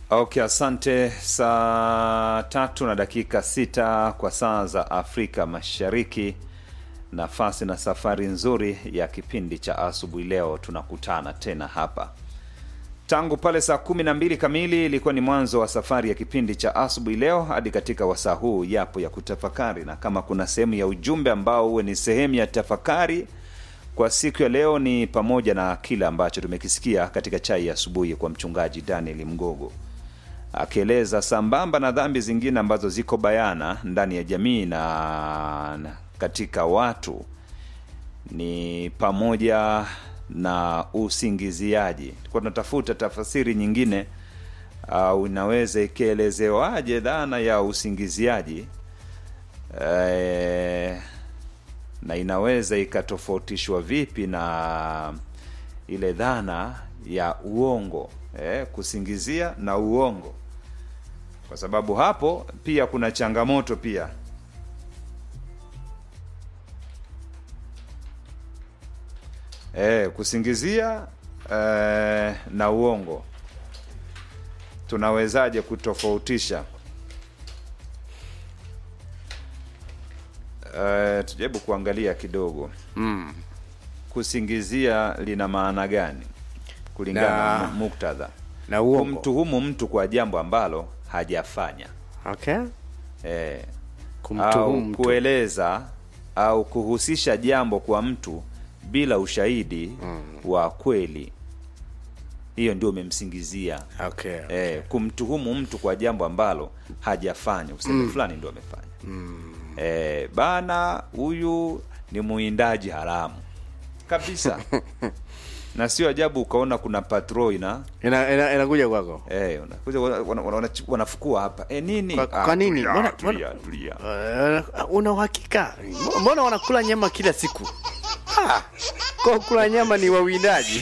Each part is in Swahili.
Okay, asante. Saa tatu na dakika sita kwa saa za Afrika Mashariki. Nafasi na safari nzuri ya kipindi cha asubuhi leo, tunakutana tena hapa tangu pale saa kumi na mbili kamili ilikuwa ni mwanzo wa safari ya kipindi cha asubuhi leo hadi katika wasaa huu yapo ya kutafakari, na kama kuna sehemu ya ujumbe ambao huwe ni sehemu ya tafakari kwa siku ya leo, ni pamoja na kile ambacho tumekisikia katika chai ya asubuhi kwa mchungaji Daniel Mgogo akieleza sambamba na dhambi zingine ambazo ziko bayana ndani ya jamii na na katika watu ni pamoja na usingiziaji. Tulikuwa tunatafuta tafasiri nyingine au inaweza ikielezewaje dhana ya usingiziaji e, na inaweza ikatofautishwa vipi na ile dhana ya uongo e, kusingizia na uongo, kwa sababu hapo pia kuna changamoto pia E, kusingizia e, na uongo tunawezaje kutofautisha? E, tujaribu kuangalia kidogo Mm. kusingizia lina maana gani kulingana na Na- mu- muktadha, na uongo. kumtuhumu mtu kwa jambo ambalo hajafanya Okay. e, Kumtuhumu au mtu. kueleza au kuhusisha jambo kwa mtu bila ushahidi wa kweli, hiyo ndio umemsingizia. Okay. E, kumtuhumu mtu kwa jambo ambalo hajafanya, useme fulani ndio amefanya. E, bana, huyu ni muindaji haramu kabisa na sio ajabu ukaona kuna patrol ina Ina- ina- inakuja kwako. eh, unakuja wana- wana- wana- wanafukua hapa e, nini Kwa- kwa nini? tulia, Mbona- tulia, tulia. Uh, una uhakika? Mbona wanakula nyama kila siku? Ah, kwa kula nyama ni wawindaji.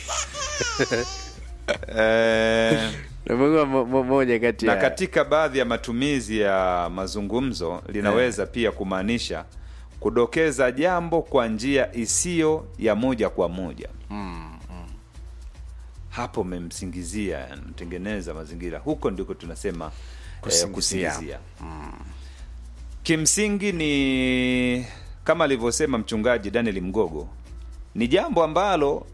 Eh, Nakumbuka mo- mo- moja kati na ya katika baadhi ya matumizi ya mazungumzo linaweza pia kumaanisha kudokeza jambo kwa njia isiyo ya moja kwa moja hapo umemsingizia mtengeneza mazingira huko ndiko tunasema kusingizia, eh, Kusingizia. kusingizia. kimsingi ni kama alivyosema mchungaji Daniel Mgogo ni jambo ambalo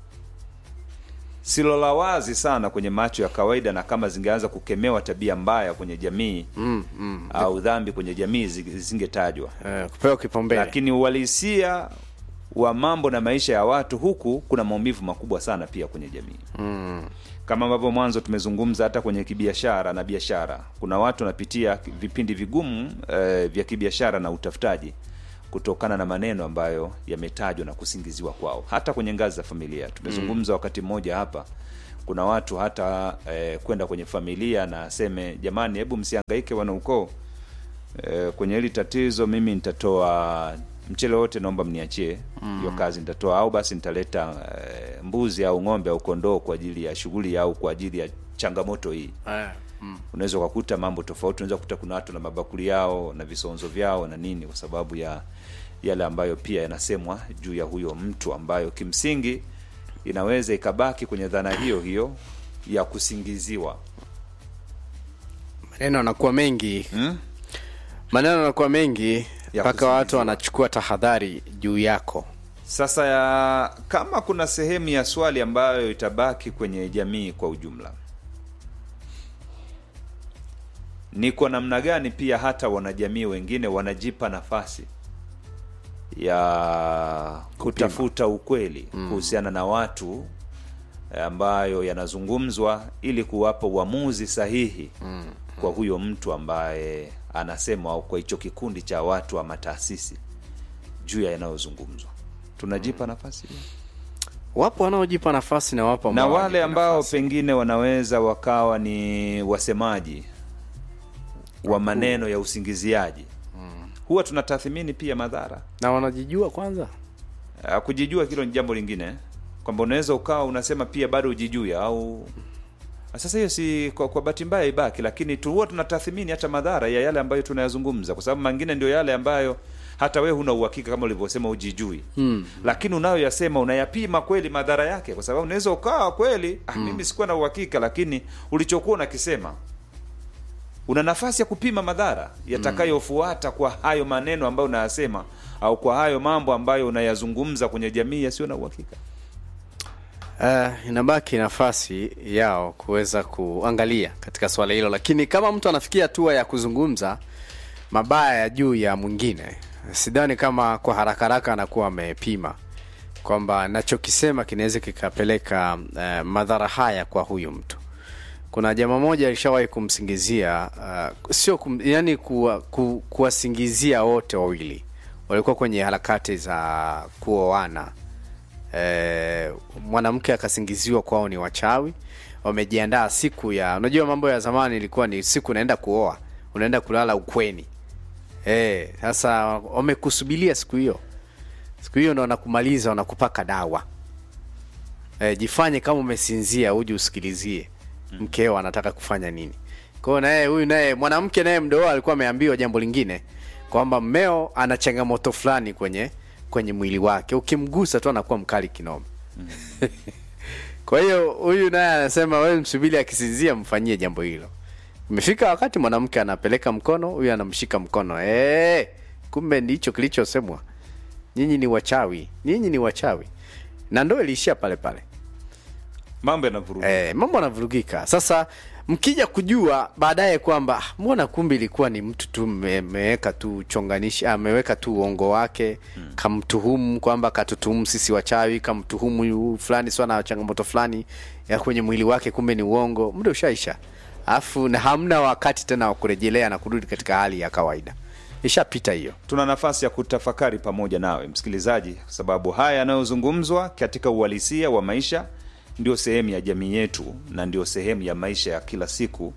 silo la wazi sana kwenye macho ya kawaida, na kama zingeanza kukemewa tabia mbaya kwenye jamii mm, mm. au dhambi kwenye jamii zi- zingetajwa, Eh, kupewa kipaumbele. lakini uhalisia wa mambo na maisha ya watu huku kuna maumivu makubwa sana pia kwenye jamii Mm. kama ambavyo mwanzo tumezungumza hata kwenye kibiashara na biashara, kuna watu wanapitia vipindi vigumu eh, vya kibiashara na utafutaji kutokana na maneno ambayo yametajwa na kusingiziwa kwao, hata kwenye ngazi za familia. Tumezungumza wakati mmoja hapa, kuna watu hata eh, kwenda kwenye familia na aseme jamani, hebu msihangaike wanaukoo eh, kwenye hili tatizo, mimi nitatoa mchele wote, naomba mniachie hiyo kazi nitatoa, au basi nitaleta eh, mbuzi au ng'ombe au kondoo kwa ajili ya shughuli au kwa ajili ya changamoto hii. Eh, mm. Unaweza ukakuta mambo tofauti, unaweza kukuta kuna watu na mabakuli yao na visonzo vyao na nini, kwa sababu ya yale ambayo pia yanasemwa juu ya huyo mtu, ambayo kimsingi inaweza ikabaki kwenye dhana hiyo hiyo ya kusingiziwa Maneno yanakuwa mengi. hmm? Maneno yanakuwa mengi Ya mpaka kusingiziwa. watu wanachukua tahadhari juu yako. Sasa ya, kama kuna sehemu ya swali ambayo itabaki kwenye jamii kwa ujumla, ni kwa namna gani pia hata wanajamii wengine wanajipa nafasi ya kutafuta ukweli kuhusiana na watu ambayo yanazungumzwa ili kuwapa uamuzi sahihi kwa huyo mtu ambaye anasema au kwa hicho kikundi cha watu ama taasisi juu ya yanayozungumzwa. Tunajipa nafasi hiyo? Wapo wanaojipa nafasi na wapo na ambao wale hawajipi ambao nafasi. pengine wanaweza wakawa ni wasemaji wa maneno ya usingiziaji, huwa tunatathmini pia madhara. na wanajijua kwanza. Ah, Kujijua hilo ni jambo lingine, kwamba unaweza ukawa unasema pia bado hujijui au Sasa hiyo si kwa, kwa bahati mbaya ibaki, lakini tu huwa tunatathmini hata madhara ya yale ambayo tunayazungumza, kwa sababu mengine ndio yale ambayo hata wewe huna uhakika kama ulivyosema, ujijui mm. Lakini unayoyasema unayapima kweli madhara yake, kwa sababu unaweza ukawa kweli ah, mimi sikuwa na uhakika, lakini ulichokuwa unakisema una nafasi ya kupima madhara yatakayofuata kwa hayo maneno ambayo unayasema au kwa hayo mambo ambayo unayazungumza kwenye jamii yasiyo na uhakika. Uh, inabaki nafasi yao kuweza kuangalia katika swala hilo, lakini kama mtu anafikia hatua ya kuzungumza mabaya ya juu ya mwingine, sidhani kama kwa haraka haraka anakuwa amepima kwamba nachokisema kinaweza kikapeleka uh, madhara haya kwa huyu mtu. Kuna jamaa moja alishawahi kumsingizia uh, sio kum, yani kuwa, ku, kuwasingizia wote wawili walikuwa kwenye harakati za kuoana e, mwanamke akasingiziwa kwao ni wachawi wamejiandaa siku ya unajua mambo ya zamani ilikuwa ni siku unaenda kuoa unaenda kulala ukweni e, sasa wamekusubilia siku hiyo siku hiyo ndo wanakumaliza wanakupaka dawa e, jifanye kama umesinzia uje usikilizie mkeo anataka kufanya nini kwao naye huyu naye mwanamke naye mdoo alikuwa ameambiwa jambo lingine kwamba mmeo ana changamoto fulani kwenye kwenye mwili wake ukimgusa tu anakuwa mkali kinoma kwa hiyo huyu naye anasema wewe msubiri akisinzia mfanyie jambo hilo imefika wakati mwanamke anapeleka mkono huyu anamshika mkono hey, kumbe ndicho kilichosemwa nyinyi ni wachawi nyinyi ni wachawi na ndo iliishia pale pale Mambo yanavuruga. eh, mambo yanavurugika sasa mkija kujua baadaye kwamba "Ah, mbona kumbe ilikuwa ni mtu tu mmeweka tu chonganishi ameweka tu uongo wake hmm. kamtuhumu kwamba katutuhumu sisi wachawi kamtuhumu huyu fulani sio na changamoto fulani ya kwenye mwili wake kumbe ni uongo muda ushaisha alafu na hamna wakati tena wa kurejelea na kurudi katika hali ya kawaida ishapita hiyo tuna nafasi ya kutafakari pamoja nawe msikilizaji, kwa sababu haya yanayozungumzwa katika uhalisia wa maisha ndio sehemu ya jamii yetu na ndio sehemu ya maisha ya kila siku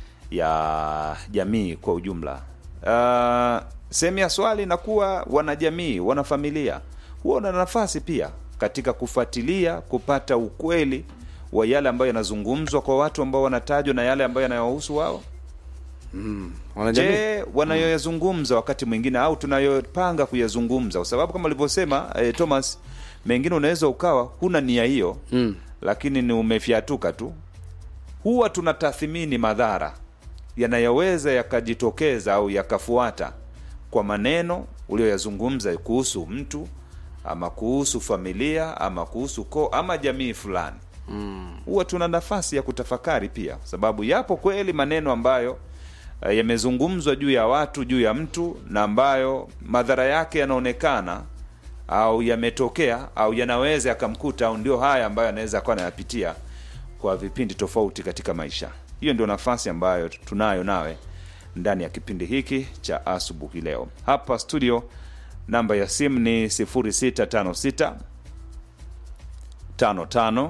ya jamii kwa ujumla. Uh, sehemu ya swali inakuwa wanajamii, wanafamilia huwa na nafasi pia katika kufuatilia kupata ukweli wa yale ambayo yanazungumzwa kwa watu ambao wanatajwa na yale ambayo yanayowahusu wao. Wanajamii? Je, wanayoyazungumza wakati mwingine au tunayopanga kuyazungumza, kwa sababu kama ulivyosema eh, Thomas, mengine unaweza ukawa huna nia hiyo Mm. lakini ni umefyatuka tu. Huwa tunatathmini madhara yanayoweza yakajitokeza au yakafuata kwa maneno ulioyazungumza kuhusu mtu ama kuhusu familia ama kuhusu koo ama jamii fulani huwa tuna nafasi ya kutafakari pia, kwa sababu yapo kweli maneno ambayo eh, yamezungumzwa juu ya watu, juu ya mtu, na ambayo madhara yake yanaonekana au yametokea au yanaweza yakamkuta, au ndio haya ambayo anaweza akawa anayapitia kwa vipindi tofauti katika maisha. Hiyo ndio nafasi ambayo tunayo nawe ndani ya kipindi hiki cha asubuhi leo. Hapa studio, namba ya simu ni 0656 55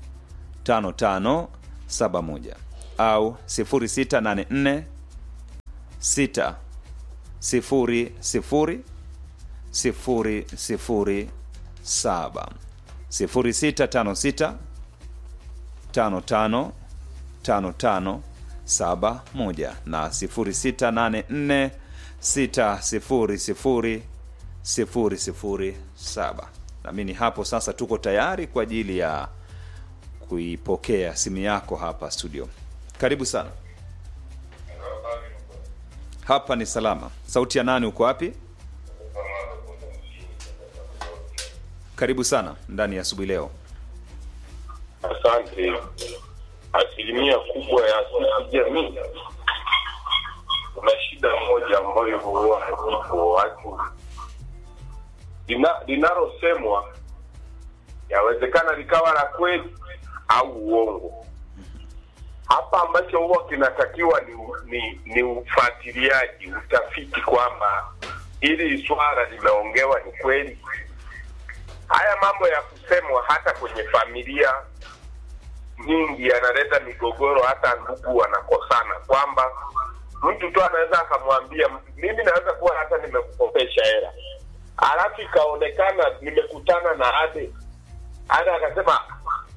5571 au 0684 6 0 0 0 0 7 0656 55 55 71 na 0684 6 0 0 0 7 namini hapo sasa tuko tayari kwa ajili ya kuipokea simu yako hapa studio. Karibu sana. Hapa ni salama. Sauti ya nani? Uko wapi? Karibu sana ndani ya asubuhi leo. Asante. Asilimia kubwa ya sisi jamii, kuna shida moja ambayo huwa haiko watu Lina- linalosemwa yawezekana likawa la kweli au uongo. Hapa ambacho huwa kinatakiwa ni, ni, ni ufuatiliaji, utafiti kwamba ili swala limeongewa ni kweli. Haya mambo ya kusemwa hata kwenye familia nyingi yanaleta migogoro, hata ndugu wanakosana, kwamba mtu tu anaweza akamwambia mimi naweza kuwa hata nimekukopesha hela, alafu ikaonekana nimekutana na Ade, Ade akasema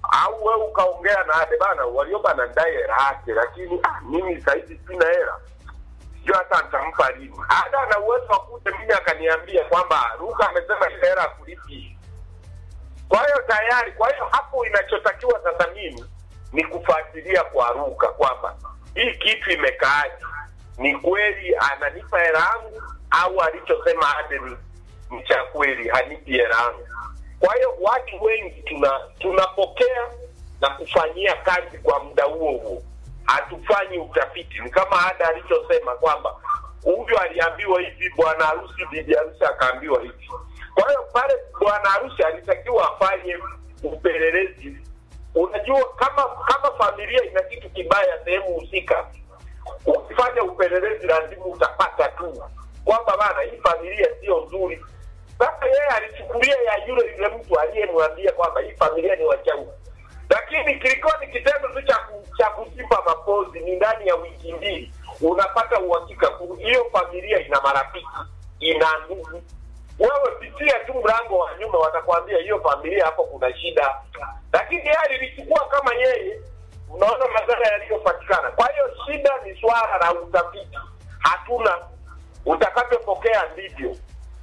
au wewe ukaongea na ade bana walioba na ndai hela yake lakini ah, mimi sahizi sina hela sijui hata nitampa lini ada ana uwezo wa kuja mimi akaniambia kwamba ruka amesema ile hela kulipi kwa hiyo tayari kwa hiyo hapo inachotakiwa sasa mimi ni kufuatilia kwa ruka kwamba hii kitu imekaaje ni kweli ananipa hela yangu au alichosema ade ni, ni cha kweli hanipi hela yangu kwa hiyo watu wengi tuna tunapokea na kufanyia kazi kwa muda huo huo hatufanyi utafiti ni kama ada alichosema kwamba huyu aliambiwa hivi bwana harusi bibi harusi akaambiwa hivi kwa hiyo pale bwana harusi alitakiwa afanye upelelezi unajua kama kama familia ina kitu kibaya sehemu husika ukifanya upelelezi lazima utapata tu kwamba bana hii familia sio nzuri sasa yeye alichukulia ya yule yule mtu aliyemwambia kwamba hii familia ni wachawi lakini kilikuwa ni kitendo tu cha ku- cha kujipa mapozi ni ndani ya wiki mbili unapata uhakika ku- hiyo familia ina marafiki ina ndugu wewe pitia tu mlango wa nyuma watakwambia hiyo familia hapo kuna shida lakini yeye alilichukua kama yeye unaona madhara yaliyopatikana kwa hiyo shida ni swala la utafiti hatuna utakavyopokea ndivyo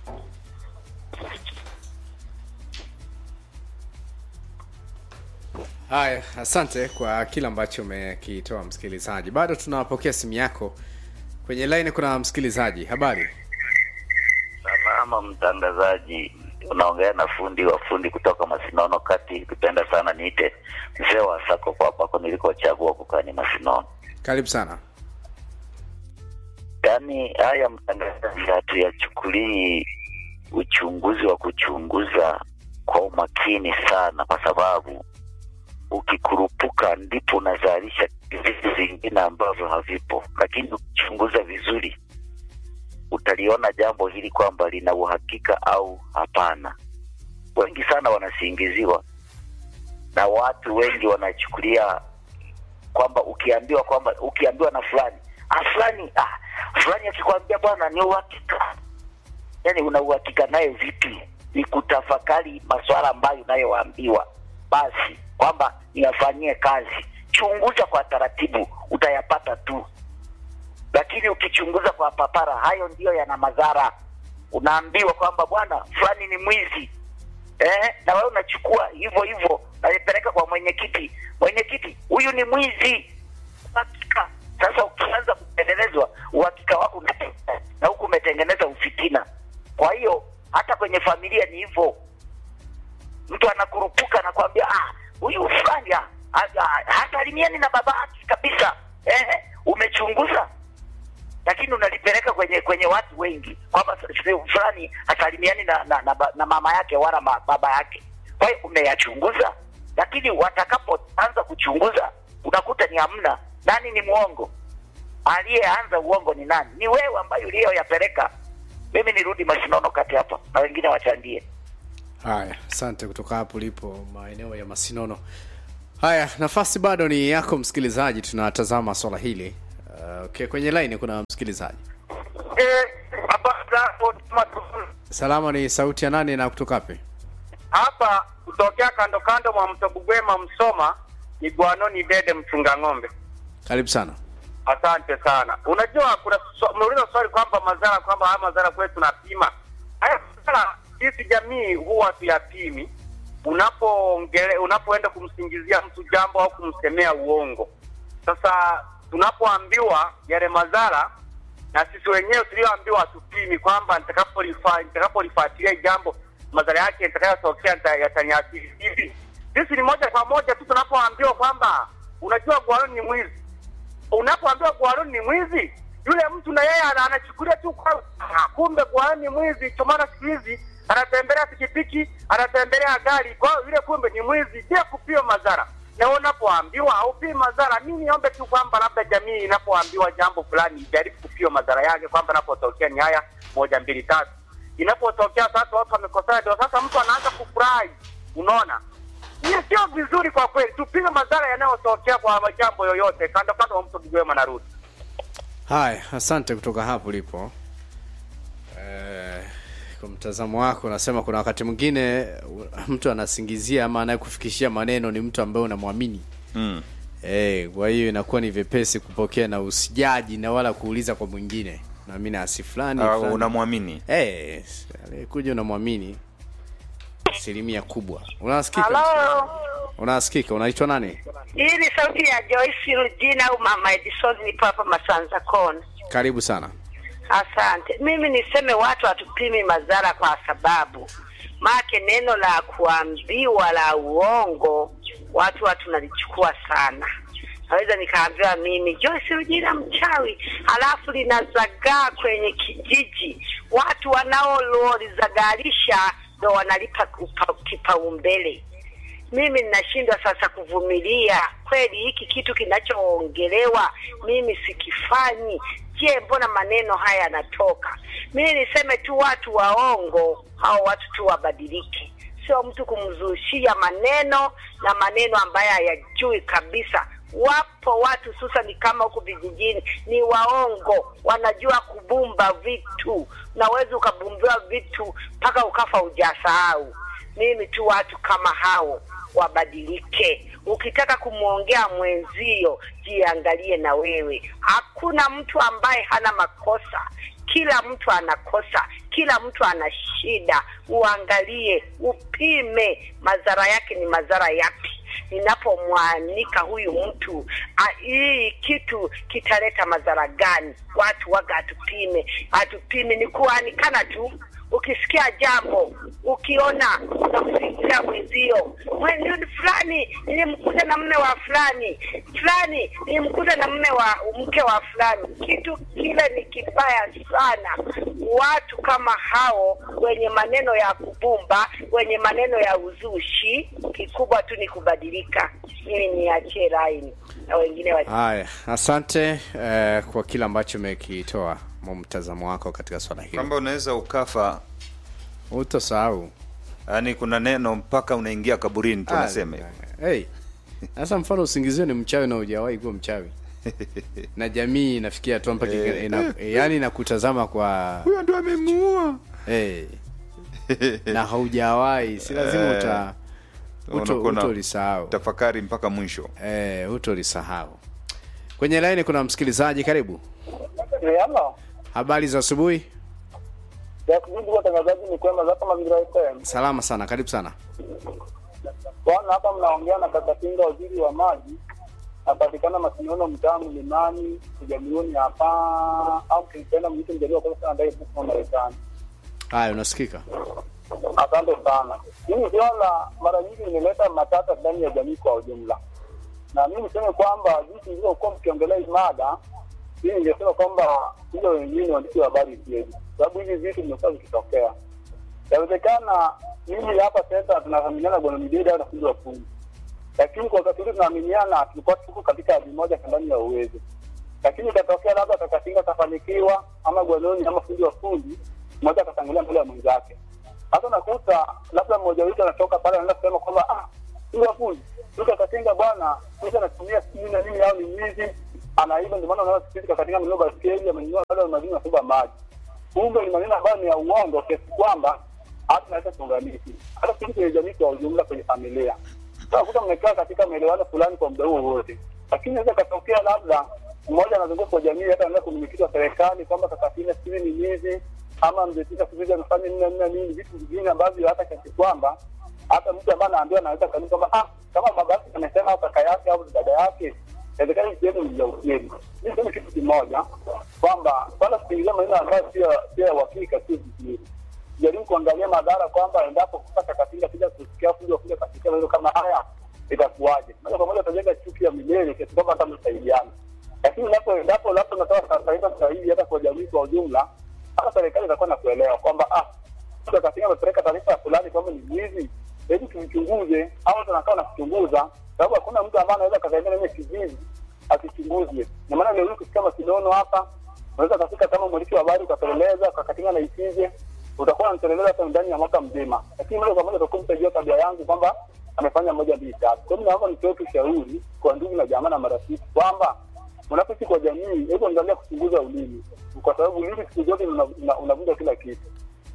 Haya, asante kwa kile ambacho umekitoa msikilizaji. Bado tunapokea simu yako kwenye line. Kuna msikilizaji, habari? Salama mtangazaji, unaongea na fundi wa fundi kutoka Masinono kati. Kupenda sana niite mzee wa sako kwa pako nilikochagua kukaa ni Masinono. Karibu sana. Yaani haya mtangazaji, hatuyachukulii uchunguzi wa kuchunguza kwa umakini sana, kwa sababu ukikurupuka ndipo unazalisha vitu vingine ambavyo havipo, lakini ukichunguza vizuri utaliona jambo hili kwamba lina uhakika au hapana. Wengi sana wanasingiziwa na watu wengi wanachukulia kwamba ukiambiwa kwamba ukiambiwa na fulani ah, fulani ah, fulani akikwambia bwana ni uhakika, yani una uhakika naye vipi? Ni kutafakari masuala ambayo unayoambiwa, basi kwamba niyafanyie kazi. Chunguza kwa taratibu, utayapata tu lakini ukichunguza kwa papara, hayo ndiyo yana madhara. Unaambiwa kwamba bwana fulani ni mwizi eh, na wewe unachukua hivyo hivyo, naipeleka kwa mwenyekiti. Mwenyekiti, huyu ni mwizi. Hakika sasa, ukianza kupelelezwa, uhakika wako unapotea, na huku umetengeneza ufitina. Kwa hiyo hata kwenye familia ni hivyo, mtu anakurupuka anakwambia ah, huyu fulani ah, ah, ah, hasalimiani na baba yake kabisa. Eh, umechunguza lakini unalipeleka kwenye kwenye watu wengi kwamba sehemu fulani hasalimiani na, na, na, ba- na mama yake wala ma, baba yake. Kwa hiyo umeyachunguza, lakini watakapoanza kuchunguza unakuta ni hamna. Nani ni mwongo? Aliyeanza uongo ni nani? Ni wewe ambaye uliyoyapeleka. Mimi nirudi Masinono kati hapa na wengine wachangie. Haya, asante kutoka hapo ulipo maeneo ya Masinono. Haya, nafasi bado ni yako msikilizaji, tunatazama swala hili. Uh, okay, kwenye line kuna msikilizaji. Eh, habari zako Matu- Salama, ni sauti ya nani na kutoka wapi? hapa kutokea kando kando mwa mto Bugwema Msoma ni Bwanoni Dede mchunga ng'ombe. Karibu sana. Asante sana. Unajua kuna swa- umeuliza swali kwamba madhara kwamba haya madhara kwetu tunapima. Haya madhara sisi jamii huwa tuyapimi unapoongele unapoenda kumsingizia mtu jambo au kumsemea uongo. Sasa tunapoambiwa yale madhara na sisi wenyewe tulioambiwa hatupimi kwamba nitakapolifa- nitakapolifuatilia jambo madhara yake yatakayotokea nita- yataniathiri hivi. Sisi ni moja kwa moja tu tunapoambiwa kwamba unajua Gwaroni ni mwizi unapoambiwa Gwaroni ni mwizi, yule mtu na yeye ana- anachukulia tu kwa ah, kumbe Gwaroni ni mwizi. Kwa maana siku hizi anatembelea pikipiki, anatembelea gari, kwa hiyo yule kumbe ni mwizi, bila kupima madhara. Na unapoambiwa haupimi madhara, mimi niombe tu kwamba labda jamii inapoambiwa jambo fulani ijaribu kupima madhara yake, kwamba inapotokea ni haya moja mbili tatu. Inapotokea sasa watu wamekosana, ndio sasa mtu anaanza kufurahi, unaona hiyo sio vizuri kwa kweli. Tupige madhara yanayotokea kwa jambo yoyote, kando kando wa mto Kigwema na Rudi. Haya, asante kutoka hapo ulipo. Eh, kwa mtazamo wako unasema kuna wakati mwingine uh, mtu anasingizia ama anayekufikishia maneno ni mtu ambaye unamwamini mm. Eh, kwa hiyo inakuwa ni vyepesi kupokea na usijaji na wala kuuliza kwa mwingine naamini asi fulani uh, fulani. unamwamini Eh, aliyekuja unamwamini asilimia kubwa unasikika Halo, unasikika unaitwa nani hii ni sauti ya Joyce Rujina au Mama Edison, nipo hapa Masanza Kona. karibu sana Asante. Mimi niseme watu hatupimi madhara kwa sababu make neno la kuambiwa la uongo watu watu tunalichukua sana. Naweza nikaambiwa mimi Joyce Rujina mchawi, halafu linazagaa kwenye kijiji, watu wanaololizagalisha ndo wanalipa kupa- kipaumbele. mimi ninashindwa sasa kuvumilia kweli hiki kitu kinachoongelewa mimi sikifanyi je mbona maneno haya yanatoka mimi niseme tu watu waongo hao watu tu wabadilike sio mtu kumzushia maneno na maneno ambayo hayajui kabisa wapo watu hususani kama huku vijijini ni waongo wanajua kubumba vitu unaweza ukabumbiwa vitu mpaka ukafa ujasahau mimi tu watu kama hao wabadilike ukitaka kumwongea mwenzio jiangalie na wewe hakuna mtu ambaye hana makosa kila mtu anakosa kila mtu ana shida uangalie upime madhara yake ni madhara yapi ninapomwanika huyu mtu a, hii kitu kitaleta madhara gani watu waga atupime atupime ni kuanikana tu ukisikia jambo ukiona unakusikia mwenzio mwenzio fulani nilimkuta na mme wa fulani fulani nilimkuta na mme wa mke wa fulani kitu kile ni kibaya sana watu kama hao wenye maneno ya kubumba wenye maneno ya uzushi kikubwa tu ni kubadilika ili niachie laini na wengine wa haya asante eh, kwa kile ambacho umekitoa mwa mtazamo wako katika swala hilo kwamba unaweza ukafa utosahau yaani kuna neno mpaka unaingia kaburini tunasema hivyo hey. sasa mfano usingizio ni mchawi na hujawahi kuwa mchawi na jamii inafikia hatua mpaka ina, ina, yani inakutazama kwa huyo ndo amemuua hey. na haujawahi si lazima uta uto, Unakuwa na- utolisahau tafakari mpaka mwisho eh, utolisahau kwenye laini kuna msikilizaji karibu Halo. habari za asubuhi Ya kujibu watangazaji ni kwema za kama Mazingira FM. salama sana karibu sana Bwana hapa mnaongea na kaka Pinga waziri wa maji. Napatikana Masinono mtaa Mlimani, Kijamiuni hapa au kipenda mtu mjaliwa kwa sana ndai huko Marekani. haya unasikika Asante sana. Mimi swala mara nyingi imeleta matata ndani ya jamii kwa ujumla. Na mimi niseme kwamba jinsi ilivyokuwa mkiongelea hii mada, mimi ningesema kwamba hiyo wengine waandishi wa habari siwezi, sababu hivi vitu vimekuwa vikitokea. Yawezekana mimi hapa sasa tunaaminiana bwana Midida na fundi wa fundi, lakini kwa wakati ule tunaaminiana, tulikuwa tuko katika hali moja ndani ya uwezo, lakini ikatokea labda kakatinga kafanikiwa ama gwanoni ama fundi wa fundi mmoja akatangulia mbele ya mwenzake. Hata nakuta labda mmoja wetu anatoka pale anaenda kusema kwamba ah, fundi wa fundi duka katinga bwana, mtu anatumia sijui na nini au ni mwizi anaiba, ndio maana unaona siku hizi kakatinga amenunua baskeli, amenunua labda madini na kuba maji. Kumbe ni maneno ambayo ni ya uongo kiasi kwamba hata naweza tuunganishi hata sisi kwenye jamii kwa ujumla, kwenye familia utakuta mmekaa katika maelewano fulani kwa muda huo wote, lakini inaweza katokea labda mmoja anazunguka kwa jamii, hata anaweza kumiliki wa serikali kwamba kakatina sijui ni mwizi ama mzetika sijui amefanya nini na nini na nini, vitu vingine ambavyo hata kiasi kwamba hata mtu ambaye anaambiwa anaweza kanuni kwamba ah, kama baba yake amesema au kaka yake au dada yake, inawezekana hii sehemu ni ya ukweli. Mimi sema kitu kimoja kwamba swala kuingilia maneno ambayo sio sio ya uhakika, sio vizuri jaribu kuangalia madhara kwamba endapo kupata katinga kuja kusikia kuja kuja katika maneno kama haya itakuwaje? Moja kwa moja utajenga chuki ya milele kiasi kwamba hata msaidiana. Lakini unapo endapo labda unatoa taarifa sahihi hata kwa jamii kwa ujumla, hata serikali itakuwa na kuelewa kwamba ah, mtu katinga amepeleka taarifa ya fulani kwamba ni mwizi, hebu tumchunguze, au tunakaa na kuchunguza, sababu hakuna mtu ambaye anaweza kazaimia nene kijiji akichunguzwe. Na maana leo hii kusikia Masinono hapa unaweza kafika kama mwandishi wa habari ukapeleleza ukakatinga na isije utakuwa unateleleza hata ndani ya mwaka mzima, lakini moja kwa moja utakuwa mtajua tabia yangu kwamba amefanya moja mbili tatu. Kwa hiyo naomba nitoe tu ushauri kwa ndugu na jamaa na marafiki kwamba mnapoishi kwa jamii, hebu angalia kuchunguza ulimi, kwa sababu ulimi siku zote una- una- unavunja kila kitu.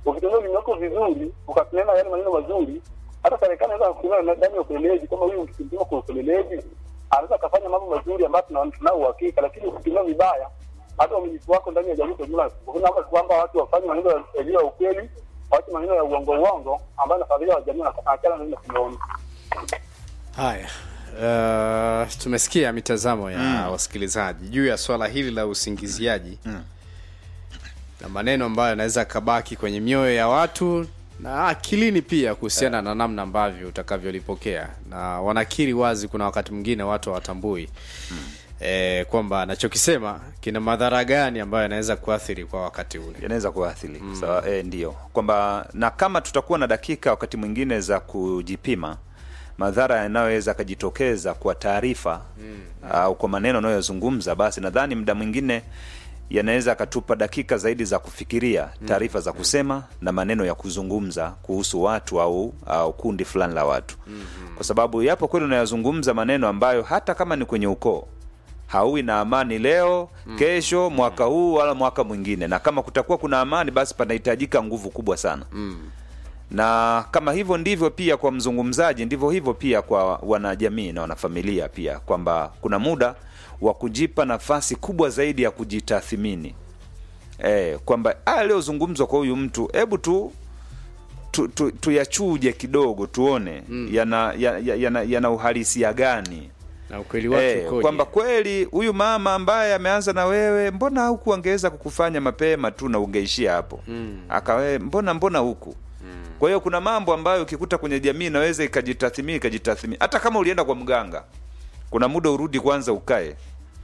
ukitumia ulimi wako vizuri, ukatunena yale maneno mazuri, hata serikali inaweza kutumia ndani ya upelelezi, kama huyu mkipima kwa upelelezi anaweza akafanya mambo mazuri ambayo tuna- tunao uhakika, lakini ukitumia vibaya, hata uaminifu wako ndani ya jamii kwa jumla, kuna kwamba watu wafanye maneno ya- yaliyo ya ukweli, waache maneno ya uongo uongo ambayo nafadhilia wa jamii na achana na neno tumeona. Haya, uh, tumesikia mitazamo ya wasikilizaji juu ya swala hili la usingiziaji na maneno ambayo yanaweza kabaki kwenye mioyo ya watu na akilini pia kuhusiana na namna ambavyo utakavyolipokea, na wanakiri wazi, kuna wakati mwingine watu hawatambui eh, kwamba anachokisema kina madhara gani ambayo yanaweza kuathiri kwa wakati ule. yanaweza kuathiri mm. Sawa, e, ndio kwamba na kama tutakuwa na dakika wakati mwingine za kujipima madhara yanayoweza akajitokeza kwa taarifa mm. au kwa maneno anayozungumza, basi nadhani muda mwingine yanaweza akatupa dakika zaidi za kufikiria taarifa za kusema na maneno ya kuzungumza kuhusu watu au, au kundi fulani la watu mm-hmm. kwa sababu yapo kweli unayazungumza maneno ambayo hata kama ni kwenye ukoo hauwi na amani leo kesho mwaka huu wala mwaka mwingine na kama kutakuwa kuna amani basi panahitajika nguvu kubwa sana mm. na kama hivyo ndivyo pia kwa mzungumzaji ndivyo hivyo pia kwa wanajamii na wanafamilia pia kwamba kuna muda wa kujipa nafasi kubwa zaidi ya kujitathimini e, kwamba haya aliyozungumzwa kwa huyu mtu hebu tu tu- tu- tuyachuje kidogo tuone mm. yana, yana, yana, yana uhalisia gani Na ukweli wake Eh, ukoje? kwamba kweli huyu mama ambaye ameanza na wewe mbona huku angeweza kukufanya mapema tu na ungeishia hapo mm. akawe mbona mbona huku mm. kwa hiyo kuna mambo ambayo ukikuta kwenye jamii inaweza ikajitathimini ikajitathimini hata kama ulienda kwa mganga kuna muda urudi kwanza ukae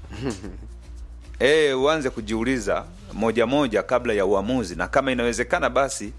e, uanze kujiuliza moja moja kabla ya uamuzi na kama inawezekana basi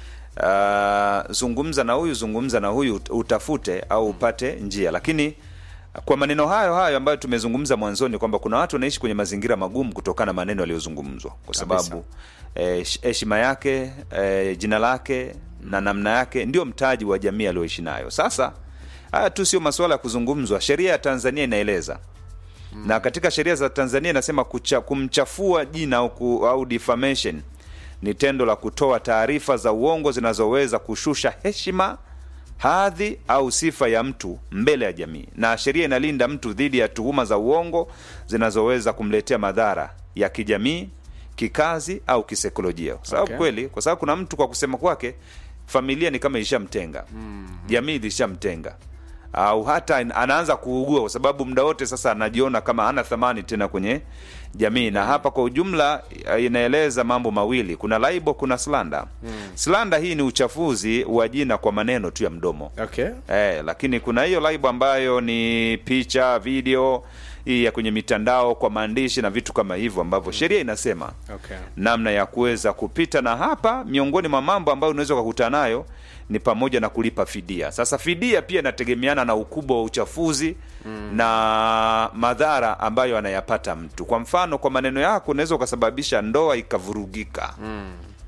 uh, zungumza na huyu zungumza na huyu ut- utafute au upate njia lakini kwa maneno hayo hayo ambayo tumezungumza mwanzoni kwamba kuna watu wanaishi kwenye mazingira magumu kutokana na maneno yaliyozungumzwa kwa sababu eh, heshima yake eh, jina lake na namna yake ndio mtaji wa jamii aliyoishi nayo sasa haya tu sio masuala ya kuzungumzwa sheria ya tanzania inaeleza na katika sheria za tanzania inasema kucha, kumchafua jina au, ku, au defamation ni tendo la kutoa taarifa za uongo zinazoweza kushusha heshima hadhi au sifa ya mtu mbele ya jamii na sheria inalinda mtu dhidi ya tuhuma za uongo zinazoweza kumletea madhara ya kijamii kikazi au kisaikolojia kwa sababu Okay. kweli kwa sababu kuna mtu kwa kusema kwake familia ni kama ilishamtenga jamii ilishamtenga au hata in- anaanza kuugua kwa sababu muda wote sasa anajiona kama hana thamani tena kwenye jamii na hapa kwa ujumla eh, inaeleza mambo mawili kuna laibo kuna slanda mm. slanda hii ni uchafuzi wa jina kwa maneno tu ya mdomo okay. Eh, lakini kuna hiyo live ambayo ni picha video hii ya kwenye mitandao kwa maandishi na vitu kama hivyo ambavyo sheria inasema Okay. namna ya kuweza kupita na hapa miongoni mwa mambo ambayo unaweza ukakutana nayo ni pamoja na kulipa fidia sasa fidia pia inategemeana na ukubwa wa uchafuzi mm. na madhara ambayo anayapata mtu kwa mfano kwa maneno yako unaweza ukasababisha ndoa ikavurugika mm.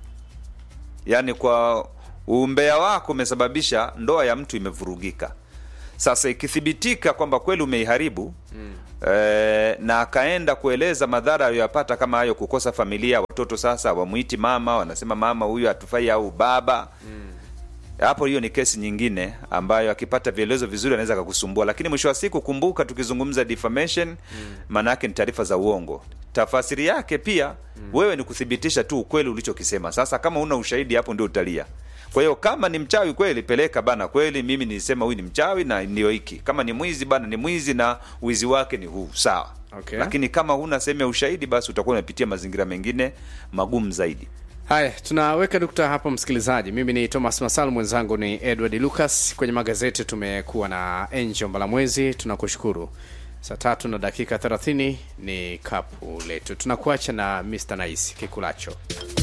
yaani kwa umbea wako umesababisha ndoa ya mtu imevurugika sasa ikithibitika kwamba kweli umeiharibu mm. e, na akaenda kueleza madhara aliyoyapata kama hayo kukosa familia watoto sasa wamwiti mama wanasema mama huyu hatufai au baba hapo hiyo ni kesi nyingine ambayo akipata vielezo vizuri anaweza akakusumbua lakini mwisho wa siku kumbuka tukizungumza defamation maana yake ni taarifa za uongo tafasiri yake pia wewe ni kuthibitisha tu ukweli ulichokisema sasa kama una ushahidi hapo ndio utalia kwa hiyo kama ni mchawi kweli peleka bana kweli mimi nilisema huyu ni mchawi na ndio hiki kama ni mwizi bana ni mwizi na wizi wake ni huu sawa Okay. lakini kama huna sehemu ya ushahidi basi utakuwa unapitia mazingira mengine magumu zaidi haya tunaweka nukta hapo msikilizaji mimi ni thomas masal mwenzangu ni edward lucas kwenye magazeti tumekuwa na angel mbalamwezi tunakushukuru saa tatu na dakika 30 ni kapu letu tunakuacha na mr nice kikulacho